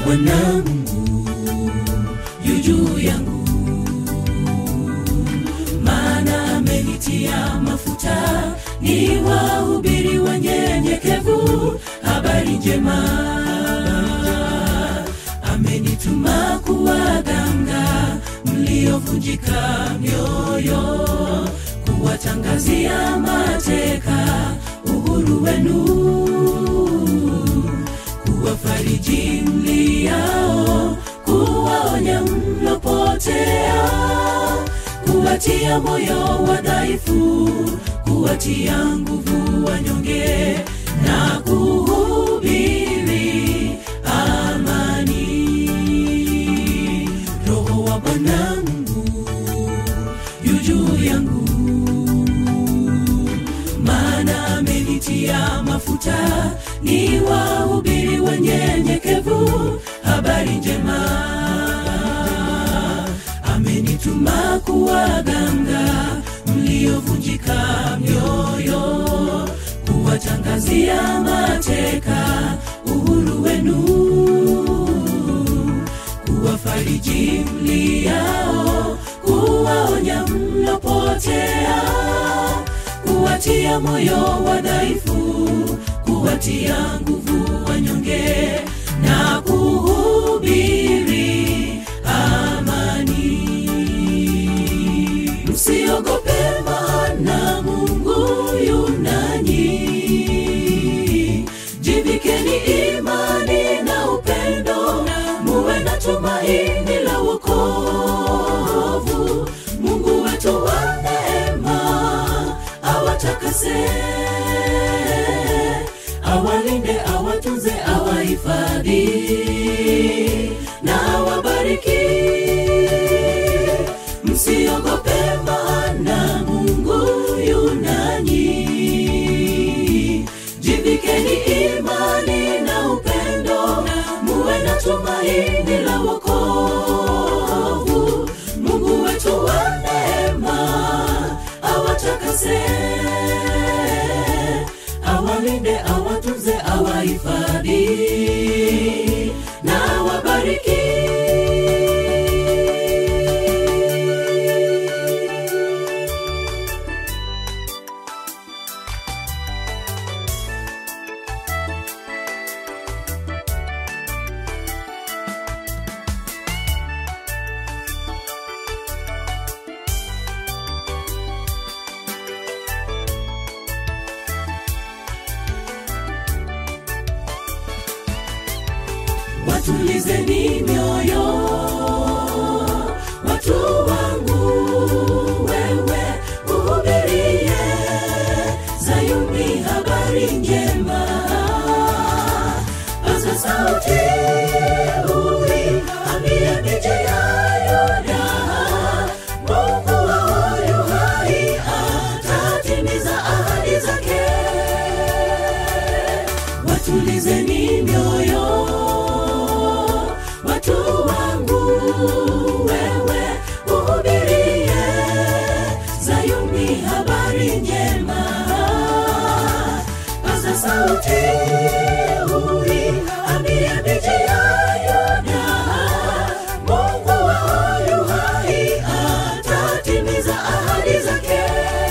Bwana Mungu yu juu yangu, maana amenitia mafuta ni wahubiri wanyenyekevu habari njema. Amenituma kuwaganga mliovunjika mioyo, kuwatangazia mateka uhuru wenu kuwafariji mliao, kuwaonya mlopotea, kuwatia moyo wadhaifu, kuwatia nguvu wanyonge na kuhubiri amani. Roho wa Bwana Mungu yu juu yangu maana amenitia mafuta ni wahubiri wanyenyekevu habari njema. Amenituma kuwaganga mliovunjika mioyo, kuwatangazia mateka uhuru wenu, kuwafariji mliao, kuwaonya mlopotea kuwatia moyo wadhaifu, kuwatia nguvu wanyonge na kuhubiri amani. Msiogope, maana Mungu yu nanyi. Jivikeni imani na upendo, muwe na tumaini la wokovu. Mungu wetu wa neema awatakase, awalinde, awatunze, awahifadhi na awabariki. Msiogope, maana Mungu yu nanyi. Jivikeni imani na upendo, muwe na tumaini la wokovu. Mungu wetu wa neema awatakase, awalinde, awatunze, awahifadhi na awabariki. watulizeni mioyo watu wangu wewe uhubirie zayuni habari njema paza sauti ui ambie miji ya yuda mungu wao yu hai atatimiza ahadi zake watulizeni mioyo watu wangu wewe uhubirie zayuni habari njema paza sauti ui ambie miji ya yuda mungu wao yu hai atatimiza ahadi zake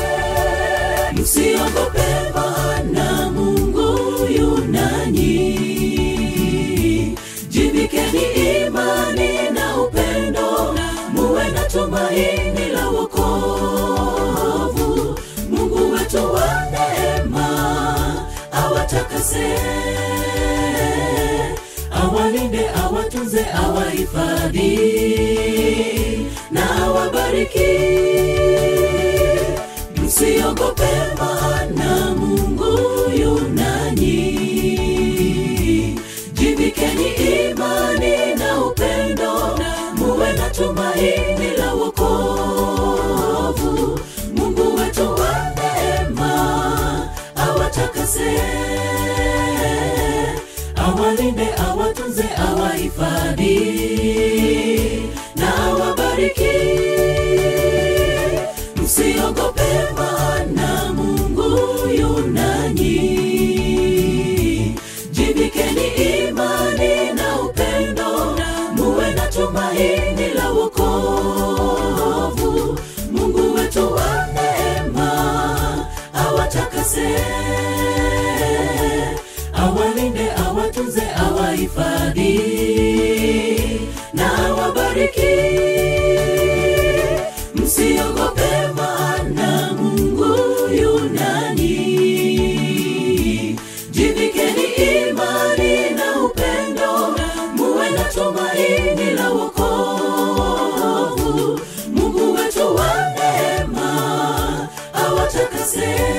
msiogope maana mungu yu nanyi jivikeni imani na upendo muwe na tumaini la wokovu mungu wetu wa neema awatakase awalinde awatunze awahifadhi na awabariki msiogope maana mungu yu nanyi jivikeni imani na upendo muwe na tumaini la wokovu mungu wetu wa neema awatakase awalinde awatunze awahifadhi na awabariki msiogope maana mungu yu nanyi jivikeni imani na upendo msikose